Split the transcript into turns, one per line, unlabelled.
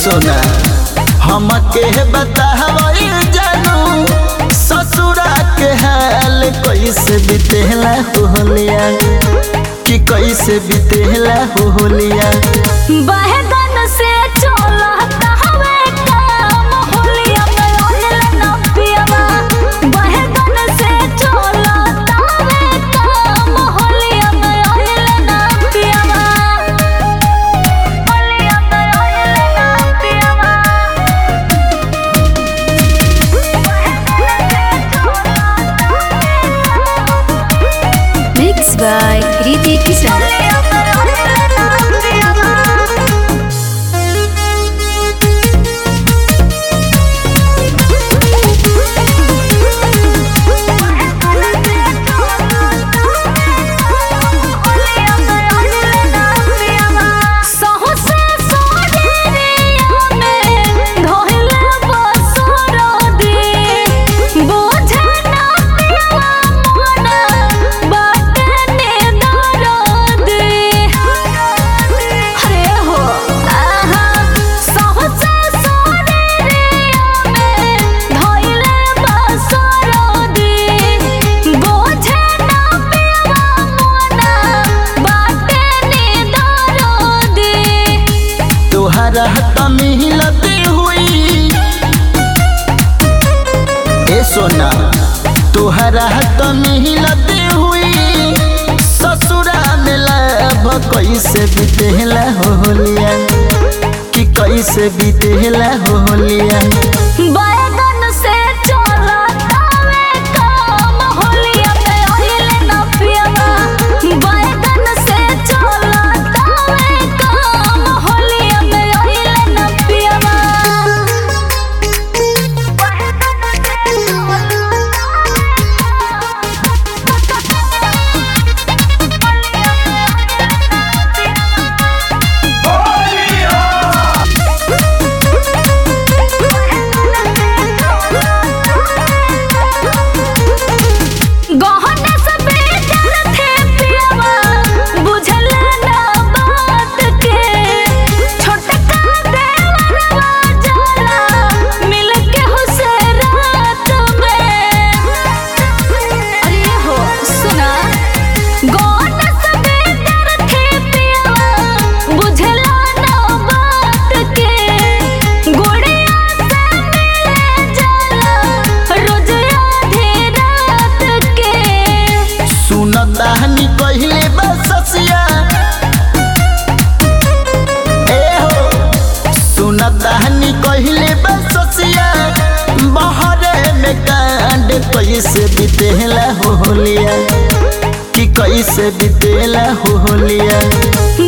सोना हमके बतावई जानू ससुरा के हाल कैसे बीतेला होलिया कि कैसे बीतेला होलिया
बहगन से चलता हवे काम होलिया में ओइल न पियवा बहगन से चलता हवे काम होलिया में ओइल न पियवा होलिया में ओइल न पियवा
Mixed by Kriti Kisan.
तोहरा त मिलती हुई ए सोना तोहरा त मिलती हुई ससुरा में लाभ कैसे बीतेला होलिया कि कैसे बीतेला होलिया
बैगन से चलतावे काम होलिया में ओइल न पियवा बैगन से चलतावे काम होलिया में ओइल न पियवा गहना सब बेकार थे पियवा बुझल ना बात के छोटका देवरवा जाला मिल के हुसे रात में अरे हो सुना गहना सब बेकार थे पियवा बुझल ना बात के गुड़िया से मिले जाला रोज आधी रात के
सुनताहनी कहले बससिया ए हो सुनताहनी कहले बससिया बहरे में कांड कैसे बीतेला होलिया कि कैसे बीतेला होलिया